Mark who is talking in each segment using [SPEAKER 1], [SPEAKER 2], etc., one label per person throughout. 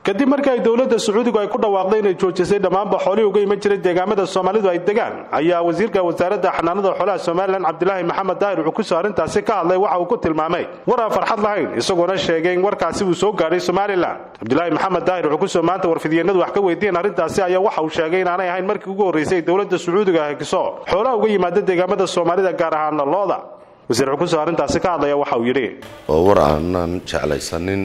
[SPEAKER 1] kadib markii ay dowladda sacuudigu ay ku dhawaaqday inay joojisay dhammaanba xoolihii uga iman jiray deegaamada soomaalidu ay degaan ayaa wasiirka wasaaradda xanaanada xoolaha somalilan cabdilaahi maxamed daahir cukuso arrintaasi ka hadlay waxa uu ku tilmaamay war aan farxad lahayn isagoona sheegay in warkaasi uu soo gaadhay somalilan cabdilaahi maxamed daahir cukuso maanta warfidyeennadu wax ka weydiiyeen arrintaasi ayaa waxa uu sheegay inaanay ahayn markii ugu horraysay dowladda sacuudiga hagiso xoolaha uga yimaada deegaamada soomaalida gaar ahaana looda wasiir cukuso arrintaasi ka hadlaya waxa uu yidhi
[SPEAKER 2] waa war aanan jeclaysanin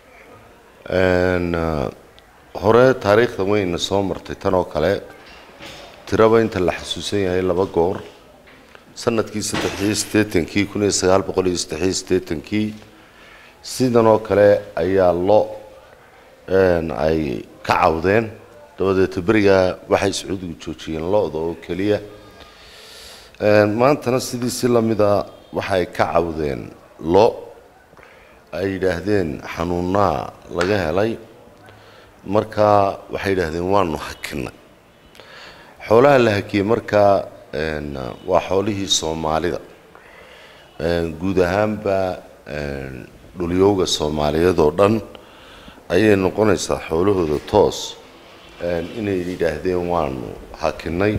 [SPEAKER 2] hore taariikhda wayna soo martay tan oo kale tiraba inta la xasuusan yahay laba goor sanadkii saddexiyo siddeetankii kun iyo sagaal boqol iyo saddexiyo siddeetankii sidan oo kale ayaa lo ay ka cawdeen dabadeeta berigaa waxay sacuudigu joojiyeen lo-da oo keliya maantana sidiisi lamida waxay ka cawdeen lo ay yidhaahdeen xanuunaa laga helay markaa waxay yidhaahdeen waanu hakinay xoolaha la hakiyey markaa waa xoolihii soomaalida guud ahaanba dhulyowga soomaaliyeed oo dhan ayay noqonaysaa xoolahooda toos inay yidhaahdeen waanu hakinay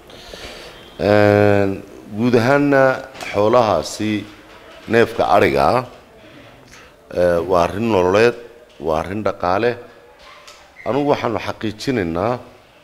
[SPEAKER 2] guud ahaanna xoolahaasi neefka adhiga ah waa arrin nololeed waa arrin dhaqaale anugu waxaanu xaqiijinaynaa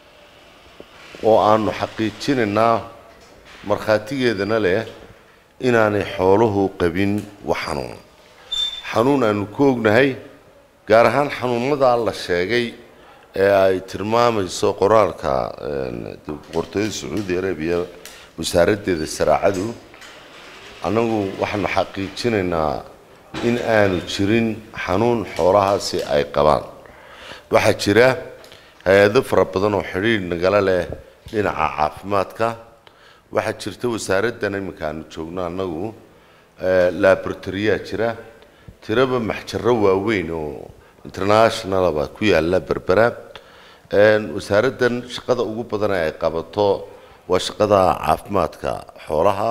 [SPEAKER 2] oo aanu xaqiijinaynaa markhaatigeedana leh inaanay xooluhu qabin wax xanuun xanuun aanu ku ognahay gaar ahaan xanuunadaa la sheegay ee ay tilmaamayso qoraalka boqortooyada sacuudi arabiya wasaaraddeeda saraacadu annagu waxaanu xaqiijinaynaa in aanu jirin xanuun xoolahaasi ay qabaan waxaa jira hay-ado fara badan oo xidhiidh nagala leh dhinaca caafimaadka waxaa jirta wasaaraddan iminka aanu joogno annagu laboratoriyaa jira tiraba maxjaro waaweyn oo internationalaba ku yaala berbera wasaaraddan shaqada ugu badan ee ay qabato waa shaqada caafimaadka xoolaha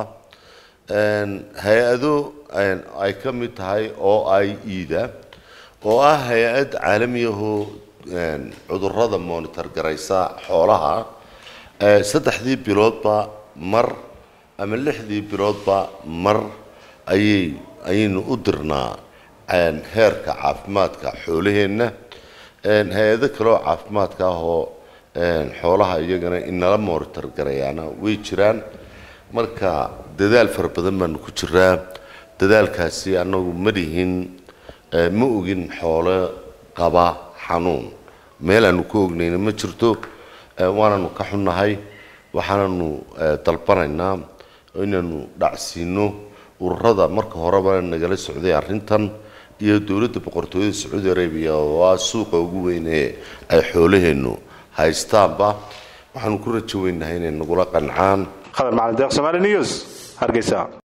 [SPEAKER 2] hay-ado ay ka mid tahay oo ay iida oo ah hay-ad caalamiyahoo cudurrada monitor garaysa xoolaha saddexdii biloodba mar ama lixdii biloodba mar ayay ayaynu u dirnaa heerka caafimaadka xoolaheenna hay-ado kaleoo caafimaadka ah oo xoolaha iyagana inala monitor garayaana way jiraan marka dadaal fara badan baanu ku jiraa dadaalkaasi annagu ma lihin ma ogin xoolo qaba xanuun meel aanu ka ognayna ma jirto waananu ka xunnahay waxaananu dalbanaynaa inaanu dhacsiino ururada marka horeba nagala socday arrintan iyo dowladda boqortooyada sacuudi arabiya oo ah suuqa ugu weyn ee ay xoolaheennu haystaanba waxaanu ku rajo weynahay inay nagula qancaan
[SPEAKER 1] khadar macalin deeq somaali news hargeysa